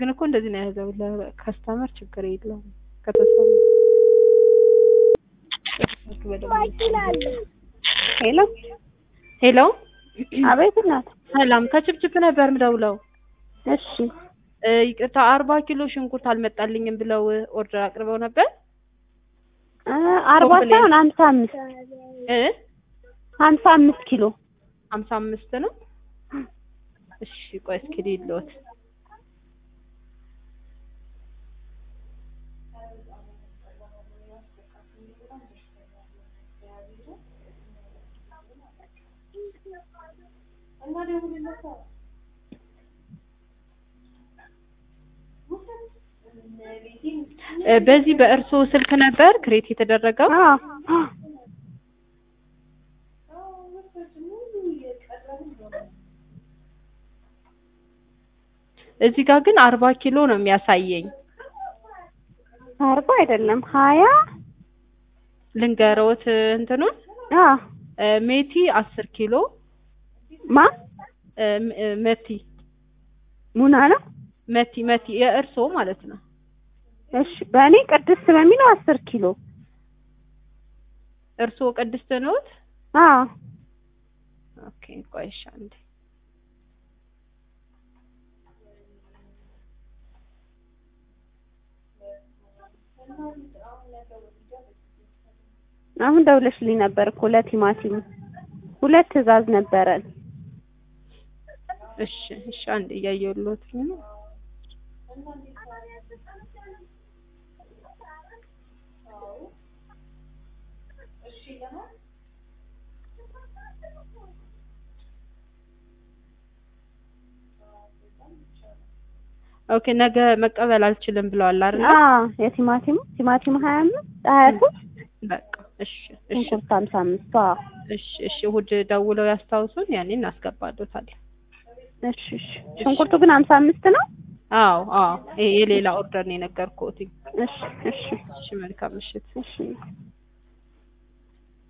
ግን እኮ እንደዚህ ነው የያዘው። ለከስተመር ችግር የለውም። ከተሰማ ሄሎ ሄሎ፣ አቤት እናት። ሰላም ከችፕችፕ ነበር ምደውለው። እሺ እ ይቅርታ አርባ ኪሎ ሽንኩርት አልመጣልኝም ብለው ኦርደር አቅርበው ነበር እ አርባ ኮምፕሌን። ሳይሆን ሀምሳ አምስት እ ሀምሳ አምስት ኪሎ ሀምሳ አምስት ነው። እሺ ቆይ እስኪ ልይልዎት። እ በዚህ በእርስዎ ስልክ ነበር ክሬት የተደረገው? አዎ እዚህ ጋር ግን አርባ ኪሎ ነው የሚያሳየኝ። አርባ አይደለም ሀያ ልንገረዎት እንትኑን አዎ እ ሜቲ አስር ኪሎ ማ እ ም- እ መቲ ሙና ነው መቲ መቲ የእርስዎ ማለት ነው። እሺ በእኔ ቅድስት በሚለው አስር ኪሎ እርስዎ ቅድስት ነዎት? አዎ ኦኬ ቆይ እሺ አንዴ አሁን ደውለሽልኝ ነበር እኮ ለቲማቲም ሁለት ትዕዛዝ ነበረን እሺ እሺ አንዴ እያየሁልዎት ነው። ኦኬ ነገ መቀበል አልችልም ብለዋል አይደል? አዎ የቲማቲሙ ቲማቲሙ ሀያ አምስት ሀያ ሶስት በቃ እሺ እሺ ሽንኩርት ሀምሳ አምስት አዎ እሺ እሺ እሑድ ደውለው ያስታውሱን፣ ያኔ እናስገባሎታለን። እሺ እሺ ሽንኩርቱ ግን ሀምሳ አምስት ነው አዎ አዎ ይሄ የሌላ ኦርደር ነው የነገርኩት። እሺ እሺ እሺ መልካም ምሽት። እሺ